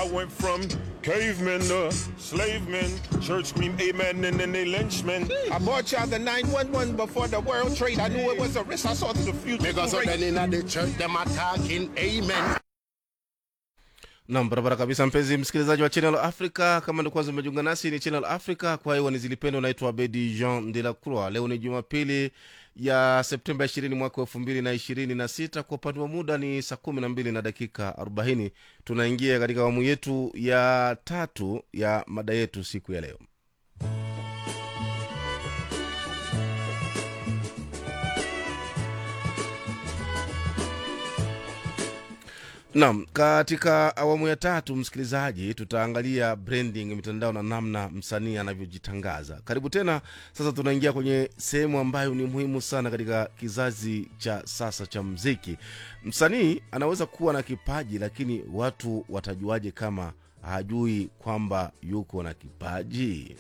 I went from cavemen to slave men. Church scream amen and then they lynch men. I bought y'all the 911 before the world trade. I knew it was a risk. I saw through the future. Because too of great. then in the church, them attacking, amen. nam barabara kabisa mpenzi msikilizaji wa channel africa kama ndo kwanza umejiunga nasi ni channel africa kwa hiyo nizilipendo naitwa abedi jean de la croix leo ni jumapili ya septemba 20 mwaka wa elfu mbili na ishirini na sita kwa upande wa muda ni saa kumi na mbili na dakika 40 tunaingia katika awamu yetu ya tatu ya mada yetu siku ya leo Naam, katika awamu ya tatu, msikilizaji, tutaangalia branding mitandao na namna msanii anavyojitangaza. Karibu tena. Sasa tunaingia kwenye sehemu ambayo ni muhimu sana katika kizazi cha sasa cha mziki. Msanii anaweza kuwa na kipaji, lakini watu watajuaje kama hajui kwamba yuko na kipaji?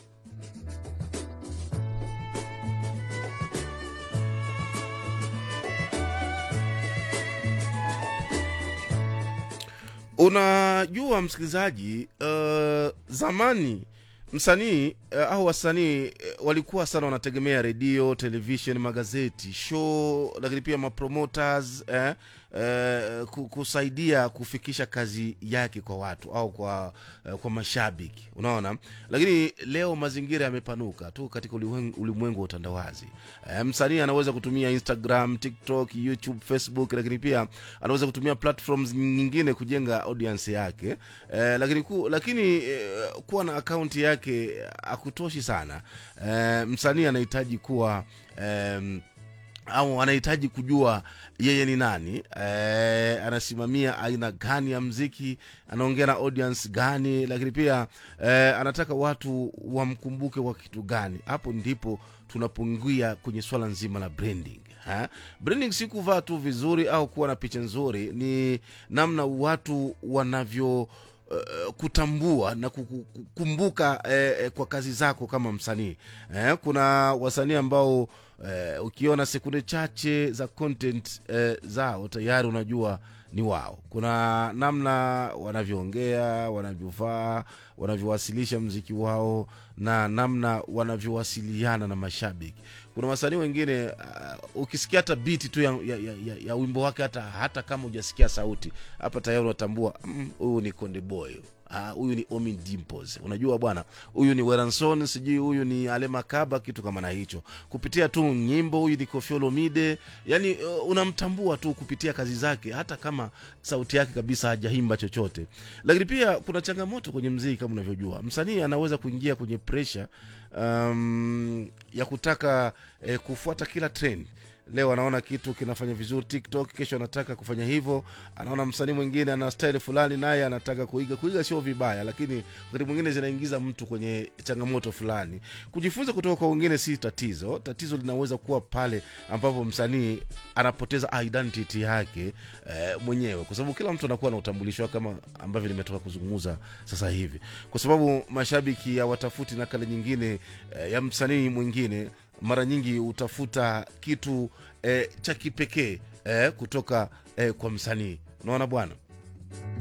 unajua msikilizaji uh, zamani msanii uh, au wasanii uh, walikuwa sana wanategemea redio television magazeti show lakini pia mapromoters eh, eh, ku- kusaidia kufikisha kazi yake kwa watu au kwa eh, kwa mashabiki unaona lakini leo mazingira yamepanuka tu katika ulimwen- ulimwengu wa utandawazi eh, msanii anaweza kutumia instagram tiktok youtube facebook lakini pia anaweza kutumia platforms nyingine kujenga audience yake eh, lakini, ku, lakini eh, kuwa na akaunti yake akutoshi sana eh, msanii anahitaji kuwa eh, au anahitaji kujua yeye ni nani e, anasimamia aina gani ya mziki anaongea na audience gani lakini pia e, anataka watu wamkumbuke kwa kitu gani hapo ndipo tunapoingia kwenye swala nzima la branding ha? branding si kuvaa tu vizuri au kuwa na picha nzuri ni namna watu wanavyo Uh, kutambua na kuku- kukumbuka eh, eh, kwa kazi zako kama msanii eh, kuna wasanii ambao eh, ukiona sekunde chache za content eh, zao tayari unajua ni wao kuna namna wanavyoongea wanavyovaa wanavyowasilisha mziki wao na namna wanavyowasiliana na mashabiki kuna wasanii wengine uh, ukisikia hata biti tu ya, ya, ya, ya, ya wimbo wake hata, hata kama hujasikia sauti hapa tayari unatambua "Mm, huyu ni konde boy Ah, huyu ni omi dimples unajua bwana huyu ni weranson sijui huyu ni alemakaba kitu kama na hicho kupitia tu nyimbo huyu ni kofiolomide yani uh, unamtambua tu kupitia kazi zake hata kama sauti yake kabisa hajaimba chochote lakini pia kuna changamoto kwenye mziki kama unavyojua msanii anaweza kuingia kwenye presha um, ya kutaka eh, kufuata kila trend leo anaona kitu kinafanya vizuri tiktok kesho anataka kufanya hivyo anaona msanii mwingine ana style fulani naye anataka kuiga kuiga sio vibaya lakini wakati mwingine zinaingiza mtu kwenye changamoto fulani kujifunza kutoka kwa wengine si tatizo tatizo linaweza kuwa pale ambapo msanii anapoteza identity yake eh, mwenyewe kwa sababu kila mtu anakuwa na utambulisho wake kama ambavyo nimetoka kuzungumza sasa hivi kwa sababu mashabiki hawatafuti nakala nyingine eh, ya msanii mwingine mara nyingi hutafuta kitu eh, cha kipekee eh, kutoka eh, kwa msanii unaona bwana